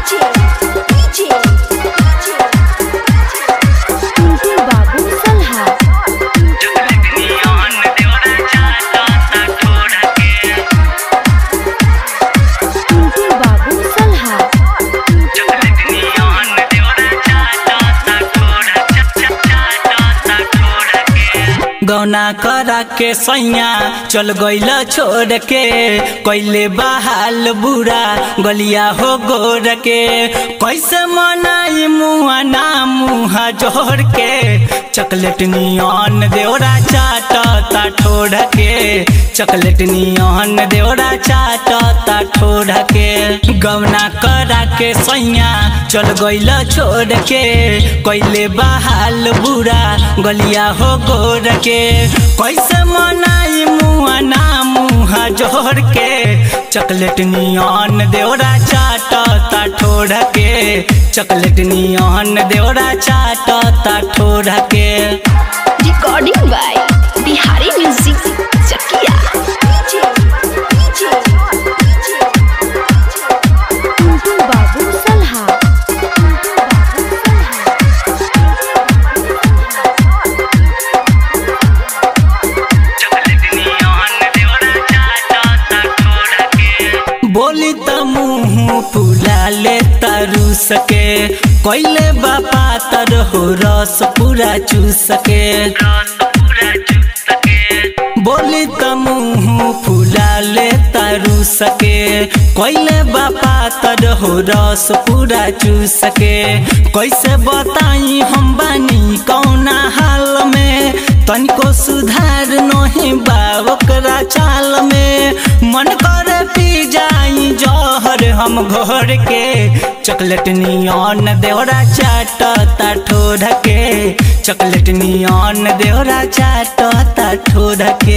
टुनटुन बाबू सलहा टुनटुन बाबू सलहा गौना करा के सैया चल गईल छोड़ के कैले बहाल बुरा गलिया हो गोर के कैसे मनाई मुआ ना मुहा जोड़ के चॉकलेट नियन देवरा चाटता ठोड़ के चॉकलेट नियन देवरा चाटता ठोड़ के गौना करा के सैया चल गईल छोड़ के कैले बहाल बुरा गलिया हो गोर के कैसे मनाई मुआ ना मुहा जोड़ के चॉकलेट नियन देवरा चाटता ठोड़ के चॉकलेट नियन देवरा चाटता ठोड़ के recording by Bihari music Chakiya Tuntun Babu सलहा बोली त मुँह फुला ले तरु सके कैले बापा तर हो रस पूरा चूस सके बोली त मुँह फुला ले तरु सके कैले बापा तर हो रस पूरा चूस सके कैसे बताई हम बानी कौना हाल में तनिको सुधार नहीं बा ओकरा चाल में मन कर पी जाई जहर हम घोर के चॉकलेट नियन देवरा चाटता ठोर के चॉकलेट नियन देवरा चाटता ठोर के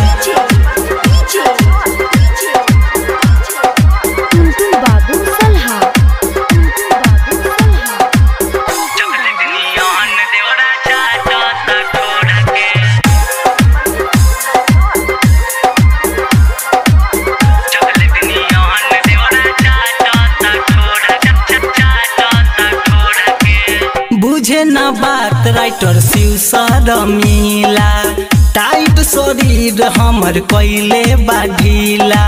टुनटुन बाबू सलहा टुनटुन बाबू सलहा बुझे न बात राइटर शिव सर मिला टाइट शरीर हमर कैले बाढ़ीला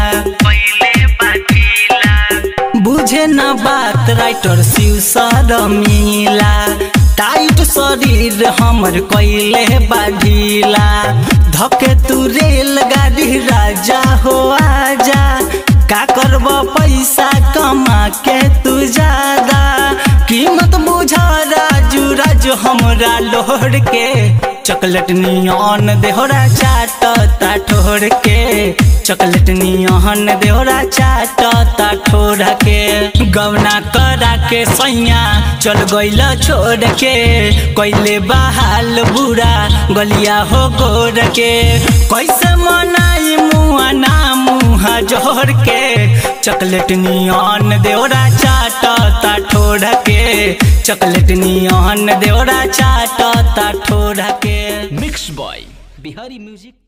बुझे न बात राइटर शिव सर मिला टाइट शरीर हमर कैले बाढ़ीला धके तू रेल गाड़ी राजा हो आजा का करब पैसा कमा के तू ज्यादा कीमत बुझा राजू राजू हमरा लोहर के चॉकलेट नियन देहरा चाटता ठोर के चॉकलेट नियन देहरा चाटता ठोर के गवना करा के सैया चल गईल छोड़ के कैले बहाल बुरा गलिया हो गोर के कैसे मनाई मुआ ना मुहा जोड़ के चॉकलेट नियन देवरा चाटता ठोड़ के चॉकलेट नियन देवरा चाटता ठोड़ के मिक्स बॉय बिहारी म्यूजिक